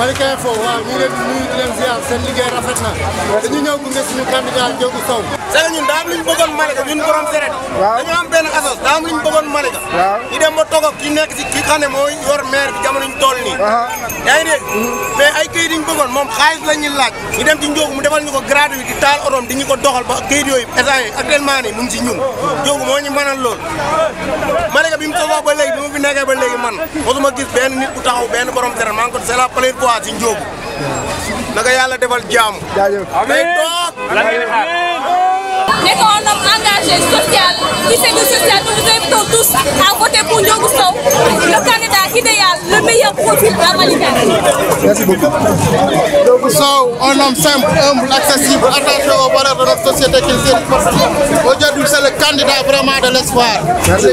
Malika Info waaw ñu ngi leen di nuyu di leen ziar seen liggéey rafet na dañu ñëw gunge suñu candidat Ndiogou Sow c'est que ñun daa am lu ñu bëggoon Malika ñun borom seret dañu am benn asos daa am lu ñu bëggoon Malika ñu dem ba toog ak ki nekk si ki xam ne moo yor maire bi jamono ñu toll nii yaa ngi dégg mais ay këyit yi ñu bëggoon moom xaalis la ñuy laaj ñu dem ci Ndiogou mu defal ñu ko gratuit di taal otom di ñu ko doxal ba këyit yooyu état yi actuellement nii mu ngi si ñun Ndiogou moo ñu mënal lool Malika bi mu sosoo ba léegi bi mu fi nekkee ba léegi man mosuma gis benn nit bu taxaw benn borom seret maa ngi ko c'est la première fois si Ndiogou naka yàlla defal jaamu day toog n'est qu'un homme engagé, social, qui fait du social. Nous vous invitons tous à voter pour Ndiogou Sow, le candidat idéal, le meilleur profil à Malika. Merci beaucoup. Ndiogou Sow, un homme simple, humble, accessible, attaché aux valeurs de notre société qu'il dirige. Aujourd'hui, c'est le candidat vraiment de l'espoir. Merci.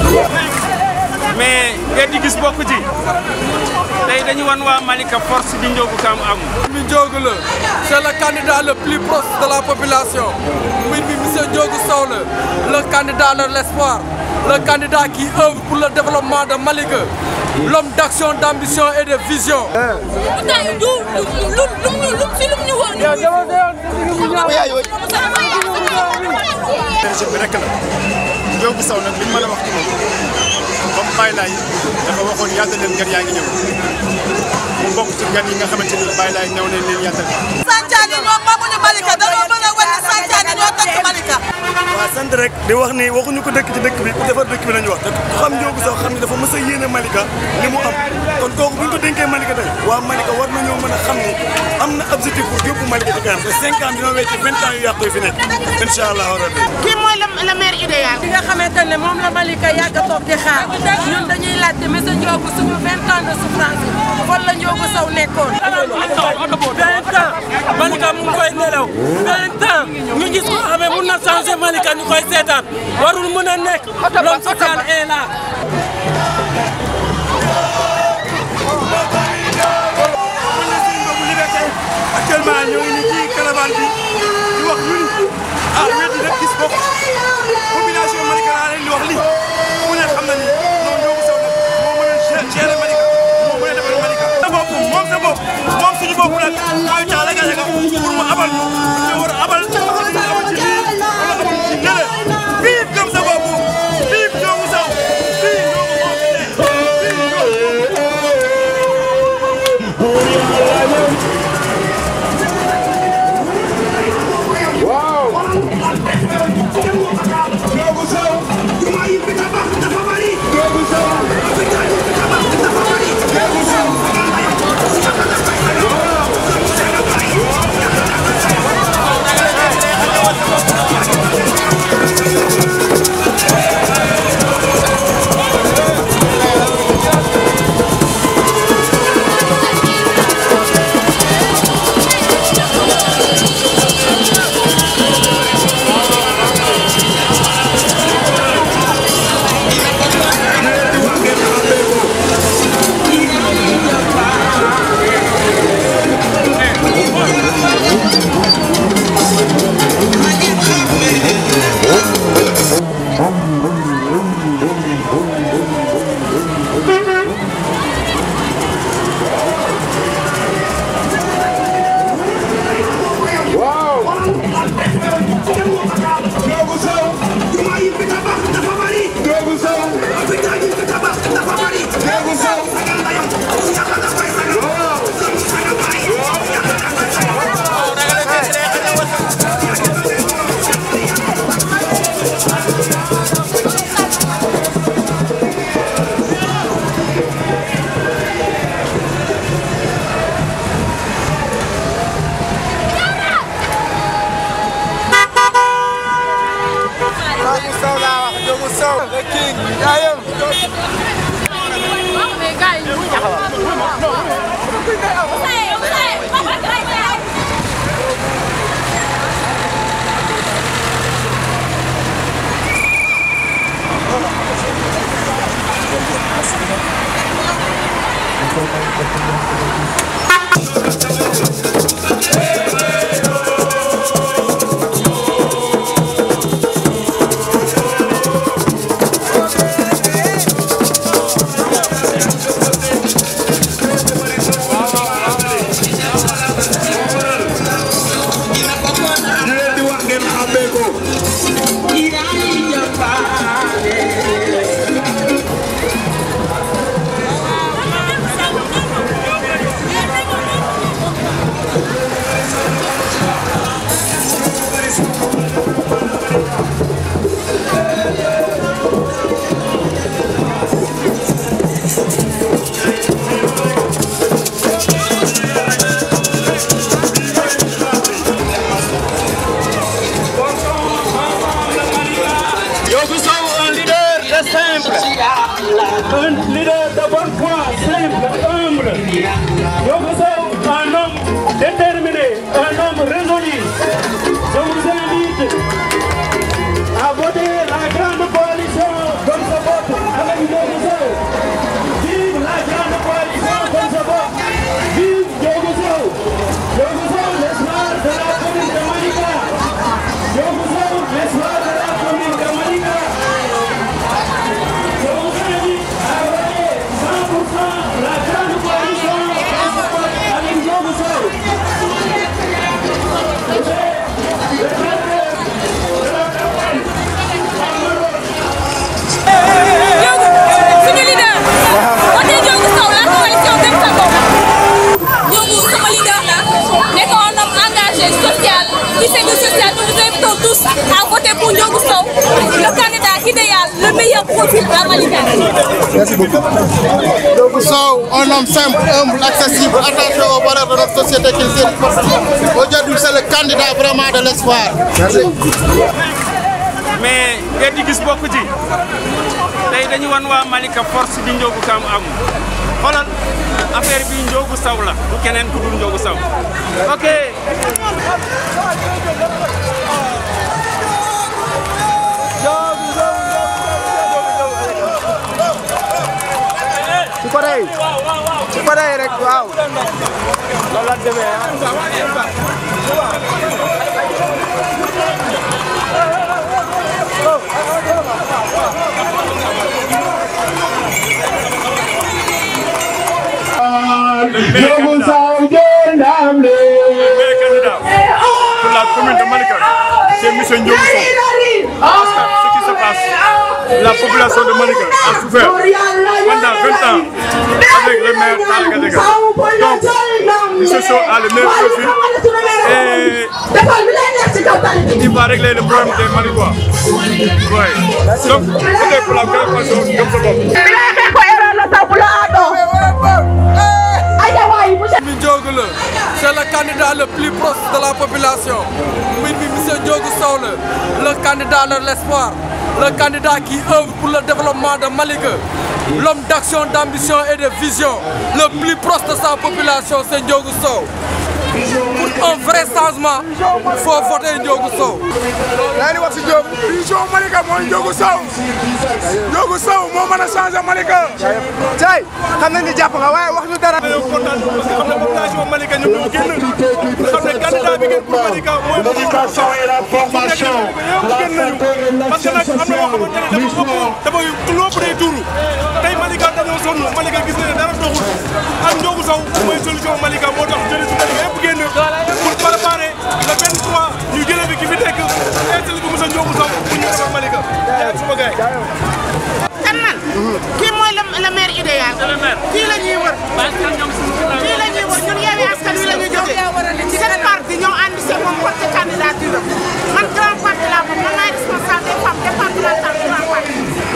mais ngeen di gis bokk ci tey dañu wan waa Malika force bi Ndiogou Kam am. mi Ndiogou la c'est le candidat le plus proche de la population muy mi monsieur Ndiogou Sow la le candidat de l'espoir le candidat qui œuvre pour le développement de Malika l'homme d'action d'ambition et de vision Pourtant, du lu lu lu lu si lu ñu woon. projet bi rek la Ndiogou Sow nag li ñu mën a wax ci moom comme Baye Laye dafa waxoon yàlla leen gan yaa ngi ñëw mu bokk ci gan yi nga xamante ni Baye Laye ñëw nañ leen yàttal. Santiane ñoom moomuñu Malika dañoo bëgg a wane Santiane ñoo tënk Malika. waaw sant rek di wax ni waxuñu ko dëkk ci dëkk bi ku defar dëkk bi nañu wax te ku xam Ndiogou Sow xam ni dafa mës a yéene Malika li mu am kon kooku bu ñu ko dénkee Malika tey waa Malika war nañoo mën a xam ni am na objectif pour yóbbu Malika ci kanam te 5 ans dina wecc 20 ans yu yàqu yi fi nekk incha allah rabbi kii mooy le maire idéal. li nga xamante ne moom la Malika yàgg a toog di xaar ñun dañuy laajte monsieur Ndiogou suñu 20 ans de souffrance yi fan la Ndiogou Sow nekkoon. 20 ans Malika mu ngi koy nelaw 20 ans ñu gis ko xamee mun na changer Malika ñu koy seetaan warul mën a nekk l'homme social est là actuellement ñoo ngi nii ci caravane bi di wax ñun ah wér di rek gis bopp population Malika laa leen di wax lii ku ne xam na ni non Ndiogou Sow nag moo mën a gérer Malika moo mën a defar Malika. sa bopp moom sa bopp moom suñu bopp nag mooy taal a gañe ko pour mu abal ñu ñu war a abal ñu abal ci lii wala abal ci nële bii gëm sa bopp bii Ndiogou Sow bii Ndiogou moo fi ne bii Ndiogou Ndiogou Sow laa wax Ndiogou Sow. the king yaayam. waaw Ndiogou Sow un leader de simple un leader de bonne foi simple humble Ndiogou Sow un homme déterminé un homme résolu je vous invite à voter la grande coalition comme ce vote avec Ndiogou Sow vive la grande coalition comme ce vote vive Ndiogou Sow Ndiogou Sow l'espoir de la commune de Malika Ndiogou Sow l'espoir de la commune de Malika je vous invite à voter 100% la grande coalition comme ce vote avec Ndiogou Sow suñu leader wote Ndiogou Sow la coalition Gëm sa bopp Ndiogou sama leader la nekk un homme engagé social qui fait du social nous vous invitons tous à voter pour Ndiogou Sow le candidat idéal le meilleur profil à Malika Merci beaucoup. Donc, Sow, un homme simple, humble, accessible, attaché aux valeurs de notre société qu'il dirige. Aujourd'hui, c'est le candidat vraiment de l'espoir. Merci. mais ngeen di gis bokk ci tey dañu wan waa Malika force bi Ndiogou Kam am xoolal affaire bi Ndiogou Sow la du keneen ku dul Ndiogou Sow ok su ko dee su ko dee rek waaw loolu la demee Ndiogou Sow jël ndam li. meilleur candidat pour la commune de Malika, c'est M. Ndiogou Sow. Parce que ce qui se passe, la population de Malika a souffert pendant 20 ans avec le maire Talla Gadiaga. Donc, M. Sow a le meilleur profil et il va régler le problème des Malikois. Ouais. Donc, c'était pour la grande façon comme ça. mi Ndiogou la c'est le candidat le plus proche de la population mbir mi monsieur Ndiogou Sow la le candidat de l'espoir le candidat qui œuvre pour le développement de Malika l'homme d'action d'ambition et de vision le plus proche de sa population c'est Ndiogou Sow pour un vrai changement il faut voter Ndiogou Sow yaa ngi wax si Diop vision Malika mooy Ndiogou Sow Ndiogou Sow moo mën a changer Malika tey xam nañ ni jàpp nga waaye wax ñu dara dañoo kontaan parce que xam ne population Malika ñoom ñoo génn nga xam ne candidat bi ngeen pour Malika mooy L'éducation et la formation. génn nañu parce que nag am na yoo xamante ne dafa ëpp dafa lu ëpp day tuuru tey Malika dañoo sonn Malika gis na ne dara doxul ak Ndiogou Sow mooy solution Malika moo tax jëlee si Malika yëpp génn pour préparer le 23 ñu jëlee bi ki fi nekk installé bi monsieur Ndiogou Sow pour ñu defar Malika jaay suma gaay kan man kii mooy le le maire idéal kii la ñuy wër kii la ñuy wër ñun Yewwi Askan Wi la ñu jógee seen parti ñoo ànd si moom porte candidature am man grand parti laa moom man maay responsable des femmes départemental grand parti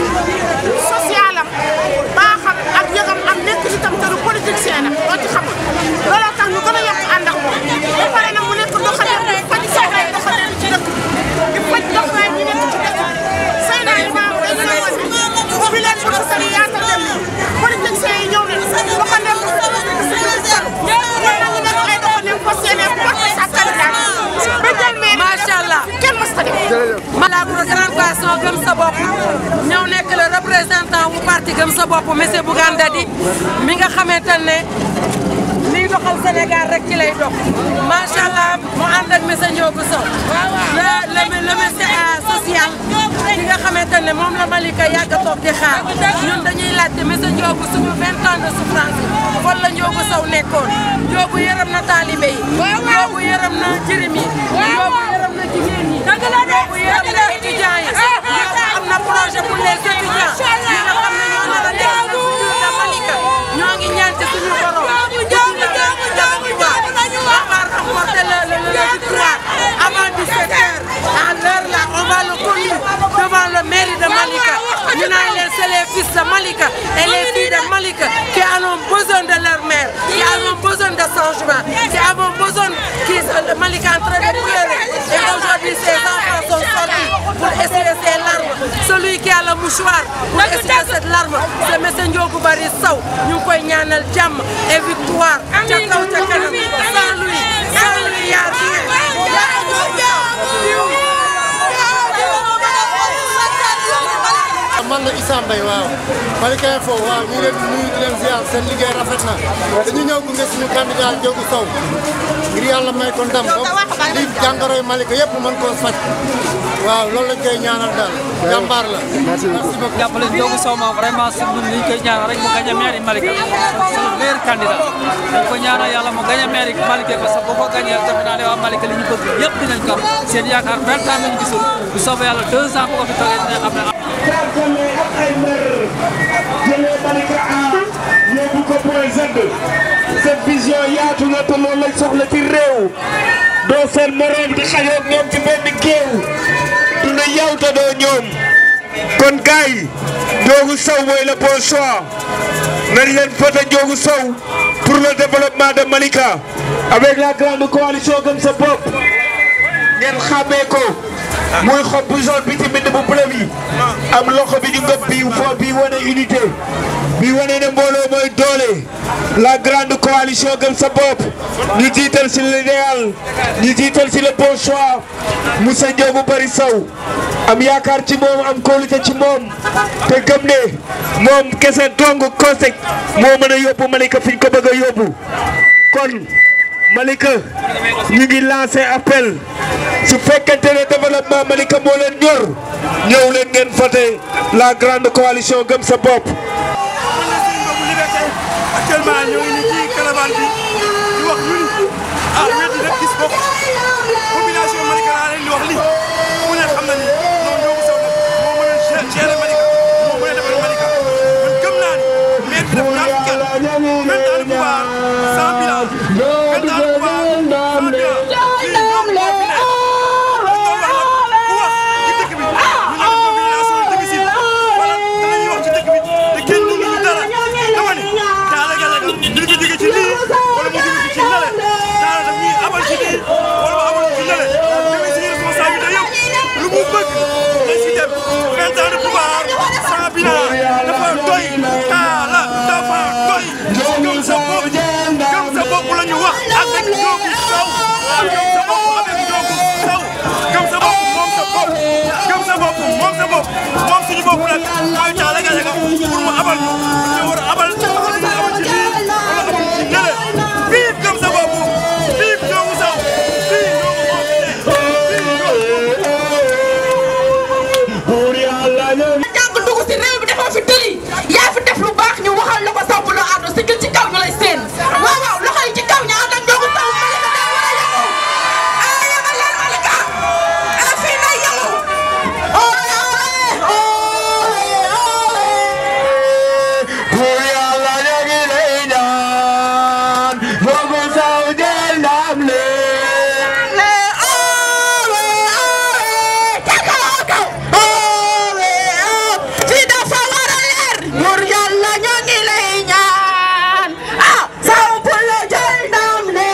social am baaxam ak yëgam am nekk ci tam te du politicien nag doo ci xam looloo tax ñu gën a yokk ànd ak moom ba pare nag mu nekk doxalin di faj soxlay doxalin ci dëkk di faj doxalin ñu nekk ci dëkk say naa li maam dañu ne woon bi leen bëgg sali yaata dem politiciens yi ñëw nañu doxalin bu ñun nag ñu nekk ay doxalin fas yéene porte sa candidat ba jël maire macha allah kenn mës ta def la grande coalition Gëm sa bopp ñëw nekk le représentant bu parti Gëm sa bopp monsieur Bougane Dadi mi nga xamante ne liy doxal Sénégal rek ci lay dox macha allah mu ànd ak monsieur Ndiogou Sow le le le monsieur social ki nga xamante ne moom la Malika yàgg a toog di xaar ñun dañuy laajte monsieur Ndiogou suñu 20 ans de souffrance yi fan la Ndiogou Sow nekkoon Ndiogou yërëm na taalibe yi Ndiogou yërëm na jirim yi Ndiogou yërëm na jigéen ñi Ndiogou yërëm na étudiants yi Ndiogou am na projet pour les étudiants yi nga xam ne ñoo nar a nekk le futur de Malika ñoo ngi ñaan ci suñu borom on va remporter le le le victoire avant 17 heures à l'heure là on va le conduire devant le mairie de Malika ñu naan leen c'est les fils de Malika et les filles de Malika qui ont besoin de leur mère qui ont besoin de changement qui ont besoin qui Malika est en train de pleurer et aujourd'hui ces enfants sont sortis pour essuyer ces larmes mouchoir pour essuyer cette larme c'est monsieur Ndiogou Bari Sow ñu ngi koy ñaanal jàmm et victoire ca kaw ca kanam sans lui sans lui y a man la Issa Mbaye waaw Malika Info waaw ñu ngi leen di nuyu di leen ziar seen liggéey rafet na dañu ñëw gunge suñu candidat Ndiogou Sow ngir yàlla may ko ndam ba lii jàngoroy Malika yëpp mën koo faj waaw loolu lañ koy ñaanal daal jàmbaar la. merci beaucoup jàppale Ndiogou Sow moom vraiment si ñun li ñu koy ñaanal rek mu gagné mairie Malika c'est le meilleur candidat dañ ko ñaanal yàlla mu gagné mairie Malika parce que bu ko gagné defe naa ne waa Malika li ñu bëgg yëpp dinañ ko am seen yaakaar vingt ans lañu gisul bu soobee yàlla deux ans bu ko fi toogee dina xam ne Tàggale ak ay mbër jëlee Malika A yóbbu ko point Z cette vision yaatu na te loolu lañ soxla ci réew doo seen moroom di xajoo ak ñoom ci benn géew du ne yow te doo ñoom kon gars yi Ndiogou Sow mooy le bon choix nañ leen voté Ndiogou Sow pour le développement de Malika avec la grande coalition Gëm sa bopp ngeen xàmmee ko muy xob bu jaune bi ci mbind bu bleu bi am loxo bi ñu ngëb bi fo bi wane unité bi wane ne mbooloo mooy doole la grande coalition gëm sa bopp ñu jiital si l'idéal ñu jiital si le bon choix Moussa Ndiogou Bari Sow am yaakaar ci moom am kóolute ci moom te gëm ne moom kese dong kosek moo mën a yóbbu Malika fi ñu ko bëgg a yóbbu kon Malika ñu ngi lancé appel su fekkente ne développement Malika moo leen ñor ñëw leen ngeen voté la grande coalition gëm sa bopp. actuellement ñoo ngi nii ci caravane bi di wax ñu ni ah wéet rek gis bopp population Malika laa leen di wax li ku ne xam na ni non Ndiogou Sow nag moo mën a gérer Malika moo mën a defar Malika man gëm naa ni maire bi def ñaar fukki at vingt ans de pouvoir sans bilan vingt ans de pouvoir sans bilan fii ñoom ñoo fi ne dañ doon wax nag ku wax ci dëkk bi ñu ne def mobilisation difficile wala danañuy wax ci dëkk bi te kenn mënu ñu dara dama ni Talla Gallaga dina ko jóge ci lii wala mu jóge ci nale Talla daf ñuy abal ci lii wala mu abal ci nale mais suñu responsabilité yëpp lu mu bëgg dañ si dem vingt ans de pouvoir sans bilan dafa doy Talla dafa doy gëm sa bopp gëm sa bopp la ñu wax avec Ndiogou Sow gëm sa bopp avec Ndiogou Sow gëm sa bopp moom sa bopp gëm sa bopp moom sa bopp moom suñu bopp nag mooy Talla Gallaga pour mu abal ñu ñu war a abal ñu abal ci lii wala abal ci nele vive gëm sa bopp vive Ndiogou Sow vive Ndiogou moo fi ne jàng dugg si réew bi defoo fi tëli yaa fi def lu baax ñu waxal la ko saw bu loo àddu si ci kaw ñu lay seen waaw waaw loxo yi ci kaw ñu ànd ak Ndiogou Sow Malika daa war a yëngu ah yëngal leen Malika ah fii nay yëngu Pour yàlla ñu ngi lay ñaan Ndiogou Sow jël ndam li fii dafa war a leer pour yàlla ñu ngi lay ñaan ah saw bu la jël ndam li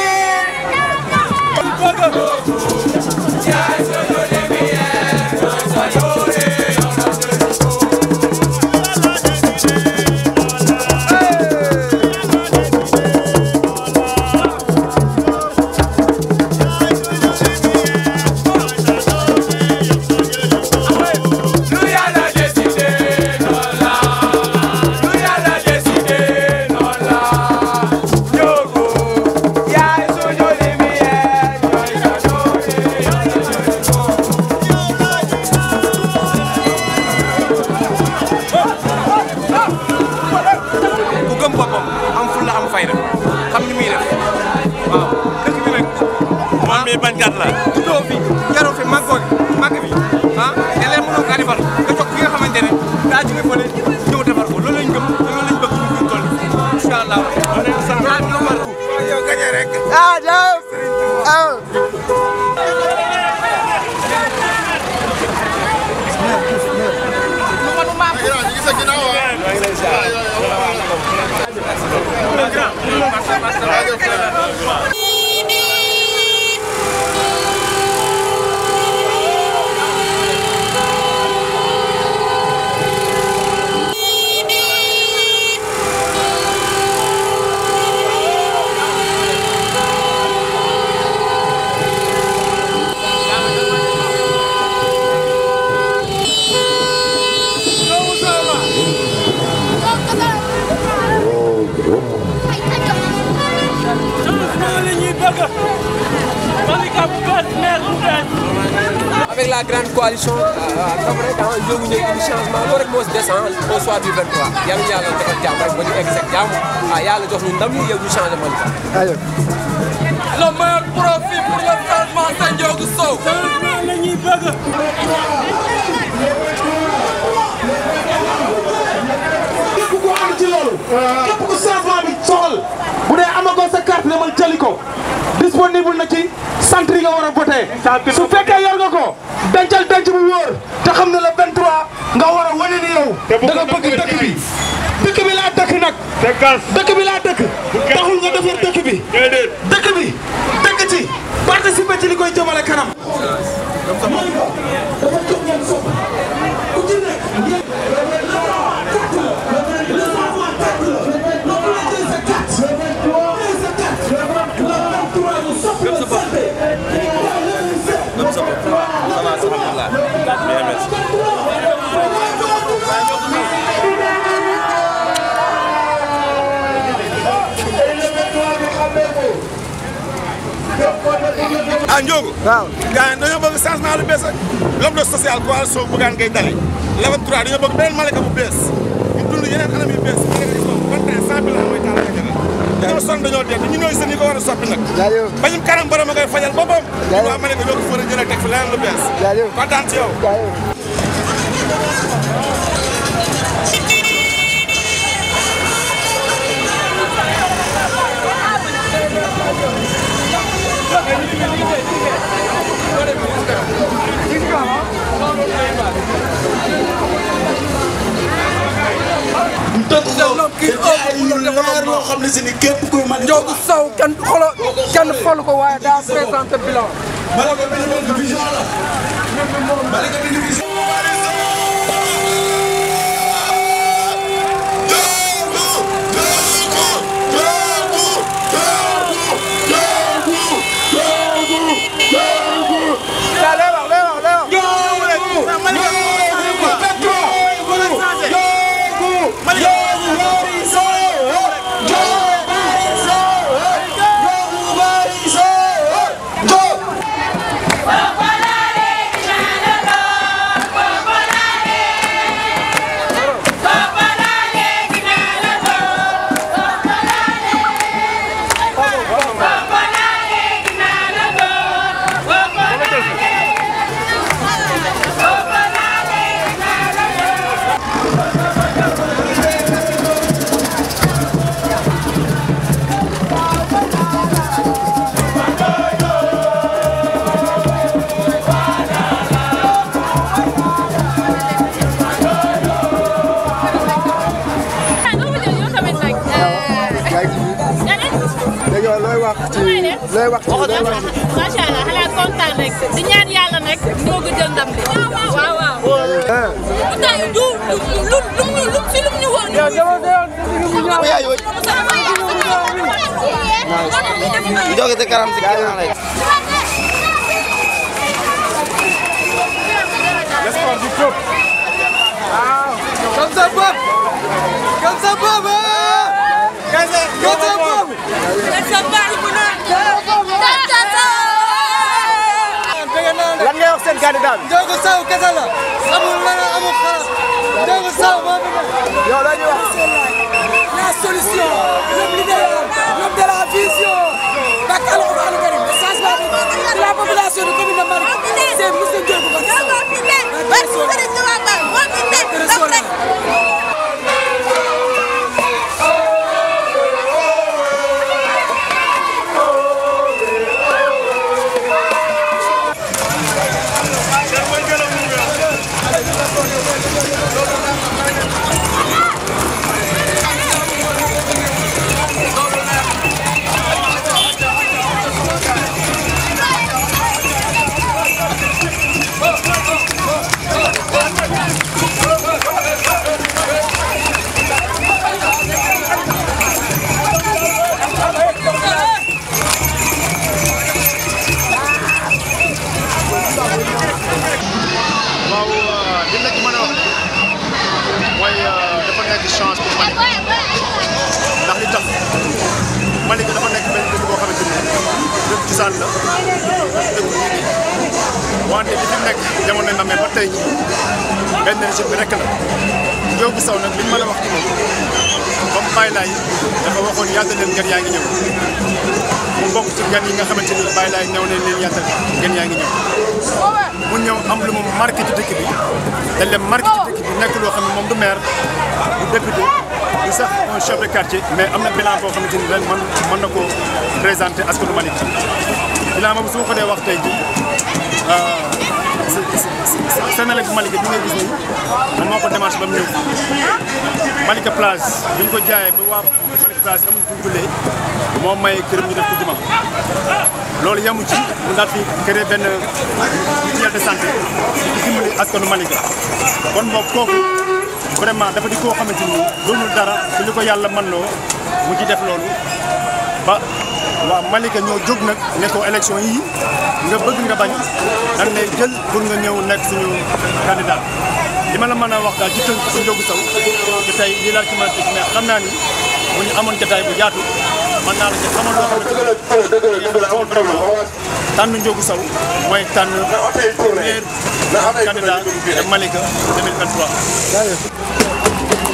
ku gëm boppam am fulla am fayda xam ni muy def waaw dëkk bi nag man mii bañkat la juddoo fi yaroo fi màggoo màgg fi ah te leen mënoo kaa defar nga jox ki nga xamante ne daa jóge fële ñëw defar ko loolu lañ gëm te loolu lañ bëgg ñu fi toll incha allah yaa dina war yow gañe rek ah jaw ah Thank Avec la grande coalition, comme rek ah Ndiogou ñëw indi changement loolu rek moo si des ah au soir du 23 yàlla na yàlla defal jàmm rek ba ñu egg seen jàmm ah yàlla jox ñu ndam ñu yow ñu changé Malika. Le meilleur profit pour le changement c'est Ndiogou Sow. changement la ñuy bëgg. képp ku ànd ci loolu. képp ku changement bi soxal. bu dee amagoo sa carte demal jëli ko. disponible na ci centre yi nga war a voté. su fekkee yor nga ko. dencal denc bu wóor. te xam ne le 23 nga war a wane ni yow. da nga bëgg dëkk bi. dëkk bi laa dëkk nag. dëkk bi laa dëkk. taxul nga defar dëkk bi. dëkk bi dëkk ci. participer ci li koy jëmale kanam. Malika dafa jóg ngeen sopp ku ci nekk ngeen ah Ndiogo. waaw gars yi dañoo bëgg changement lu bees l'homme de social coalition Bougane Gueye Dany le 23 dañoo bëgg beneen Malika bu bees ñu dund yeneen anam yu bees Malika gis moom vingt et un cent mille mooy taal ak dañoo sonn dañoo dee ñu ñooy seen yi ko war a soppi nag bañum kanam borom a koy fajal boppam waa Malika ñoo ko fa war a jëlee teg fi leneen lu bees kontaan ci yow loo xam ne si ni képp kuy mag Ndiogou Sow kenn xolo kenn xolu ko waaye daa présenté bilan Malika bi division la Malika bi division looy wax ci looy wax ci looy wax ci macha allah xanaa kontaan rek di ñaan yàlla nag ñoo ko jël ndam li waaw waaw. pourtant du lu lu lu lu si lu mu ñu woon. Njoge te karam si kanam rek. L'espoir du peuple. Comme ça peuple Comme ça peuple Comme ça peuple lan ngay wax seen candidat bi. Ndiogou Sow kese la amul leneen amul xalaat Ndiogou Sow moo fi nekk. yow la ñuy wax. La solution, l'homme l'idéal, l'homme de la vision. Bakk Alxuraan Karim, le changement de la population de commune de Malika, c'est monsieur Ndiogou Thank you. cosaan la dëkku diine wante li fi nekk jamono na mais ba tey jii benn régime bi rek la Ndiogou Sow nag li ñu mën a wax ci moom comme Baye Laye dafa waxoon yàlla leen gan yaa ngi ñëw mu bokk ci gan yi nga xamante ni Baye Laye ñëw leen leen yàlla gan yaa ngi ñëw mu ñëw am lu mu marqué ci dëkk bi dañ leen marqué ci dëkk bi nekk loo xam ne moom du maire du député du sax un chef de quartier mais am na bilan boo xamante ni ren man mën na koo présenté askanu Malick bilan boobu su ma ko dee wax tey jii Sénégal bu Malika bi nga gis nii moom moo ko démarché ba mu ñëw Malika plage bi ñu ko jaayee ba waa Malika plage amul fu ñu jullee moo may këram ñu def ko juma loolu yamu ci mu daal fi créé benn mutuelle de santé di dimbali askanu Malika kon moom kooku vraiment dafa di koo xamante ni doonul dara ci li ko yàlla mën loo mu ci def loolu ba waaw Malika ñoo jóg nag ne ko élection yii nga bëgg nga bañ dañ lay jël pour nga ñëw nekk suñu candidat li ma la mën a wax daal ci tënk si Ndiogou Sow te tey lii laa ci mën a tëj mais xam naa ni bu ñu amoon jotaay bu yaatu mën naa la ci xamal loo xamante ni tànn Ndiogou Sow mooy tànn premier candidat de Malika 2023.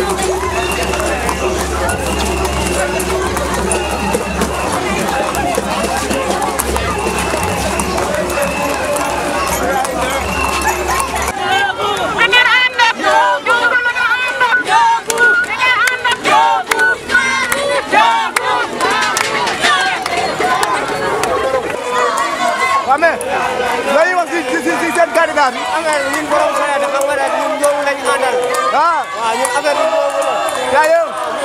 waaw mais looy wax si si si seen candidat bi. xam nga ñun borom xalaat xam nga daal ñun Ndiogou lañu àndal. ah waaw ñun affaire bi boobu la. jaayoo.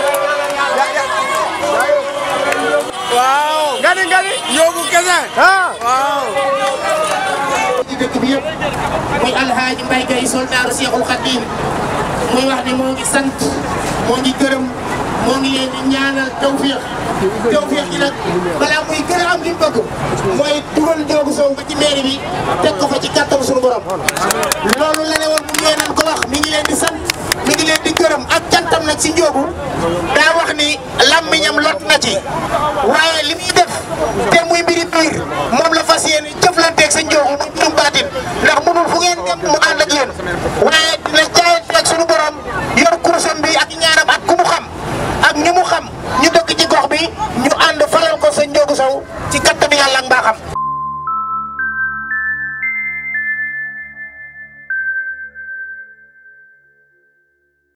jaayoo. waaw. nga ni nga ni. Ndiogou kese. ah waaw. ci dëkk bi yëpp muy alhaaji Mbaye Gueye soldaaru Seexul Xadiim muy wax ne moo ngi sant moo ngi gërëm moo ngi leen di ñaanal tawféex tawféex gi nag balaa muy gën a am li mu bëgg mooy dugal Ndiogou Sow ba ci mairie bi teg ko fa ci kàttan suñu borom loolu la ne woon bu ñëwee nañ ko wax